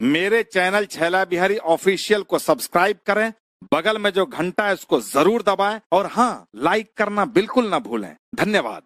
मेरे चैनल छैला बिहारी ऑफिशियल को सब्सक्राइब करें बगल में जो घंटा है उसको जरूर दबाएं और हाँ लाइक करना बिल्कुल ना भूलें धन्यवाद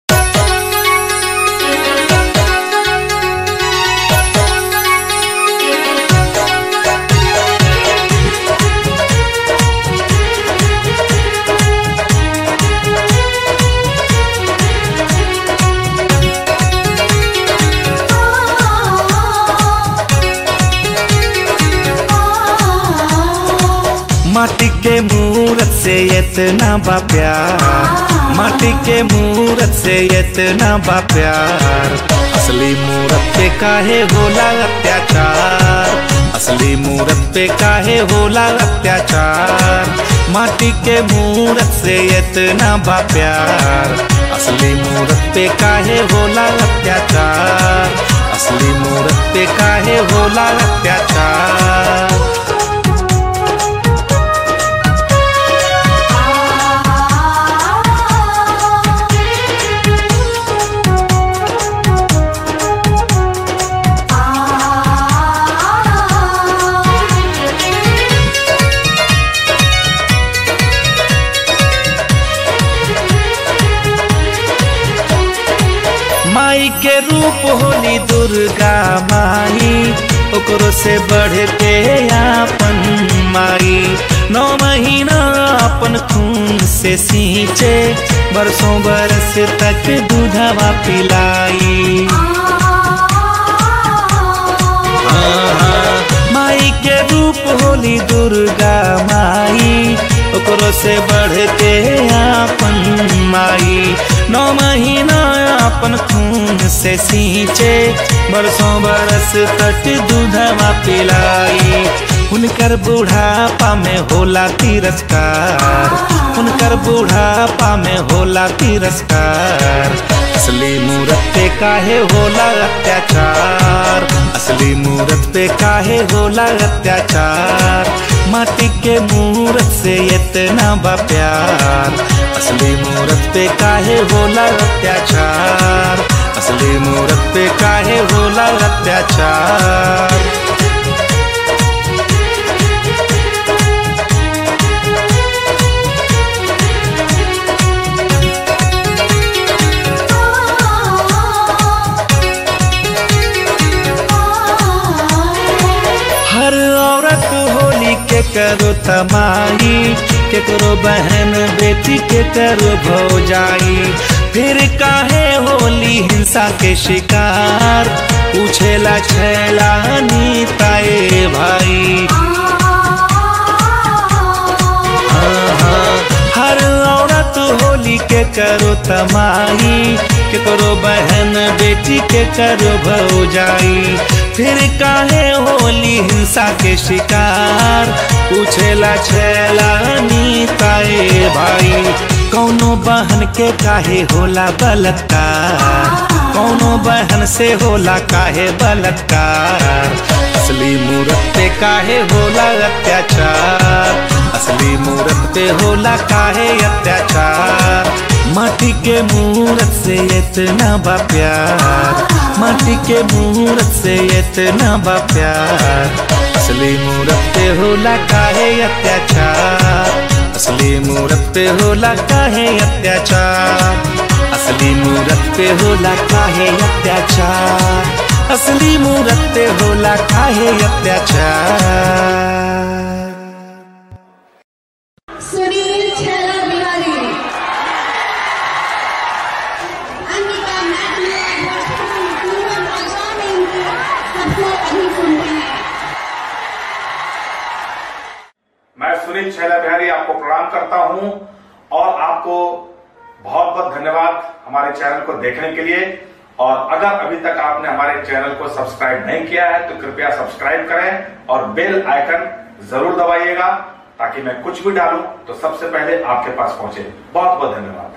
माटी के मूरत से इतना बा प्यार माटी के मूरत से इतना बा प्यार असली मूरत पे काहे होला अत्याचार असली मूरत पे काहे होला अत्याचार माटी के मूरत से इतना बा प्यार असली मूरत पे काहे होला अत्याचार असली मूरत पे काहे होला अत्याचार माई के रूप होली दुर्गा माई ओकरो से बढ़ के आपन माई नौ महीना अपन खून से सींचे बरसों बरस तक दूधवा पिलाई माई के रूप होली दुर्गा माई ओकरो से बढ़ के आपन माई नौ महीना अपन खून से सींचे बरसों बरस तक दूधवा पिलाई उनकर बुढ़ापा में होला तिरस्कार उनकर बुढ़ापा में होला तिरस्कार असली मूरत पे काहे होला अत्याचार असली मूरत पे काहे होला अत्याचार माटी के मूरत से इतना बा प्यार असली मूरत पे काहे होला अत्याचार असली मूरत पे काहे होला अत्याचार हर औरत होली के करो तमाई के करो बहन बेटी के करो भौजाई फिर काहे होली हिंसा के शिकार पूछेला छैला नीताए भाई हर औरत होली के करो तमाई के करो बहन बेटी के करो भौजाई फिर काहे होली हिंसा के शिकार पूछेला छेला नीताए भाई कौनो बहन के काहे होला बलात्कार कौनो बहन से होला काहे बलात्कार असली मूरत पे काहे होला अत्याचार असली मूरत पे होला काहे अत्याचार माटी के मूरत से इतना बा प्यार माटी के मूरत से इतना बा प्यार असली मूरत पे होला काहे अत्याचार असली मूरत पे होला काहे अत्याचार असली मूरत पे होला काहे अत्याचार असली मूरत पे होला काहे अत्याचार सुनील छेला बिहारी अंकिता मैथ्यू भोजपुरी पूनम आसामी सबको अभी सुनते हैं मैं सुनील छैला बिहारी आपको प्रणाम करता हूं और आपको बहुत बहुत धन्यवाद हमारे चैनल को देखने के लिए और अगर अभी तक आपने हमारे चैनल को सब्सक्राइब नहीं किया है तो कृपया सब्सक्राइब करें और बेल आइकन जरूर दबाइएगा ताकि मैं कुछ भी डालूं तो सबसे पहले आपके पास पहुंचे बहुत बहुत धन्यवाद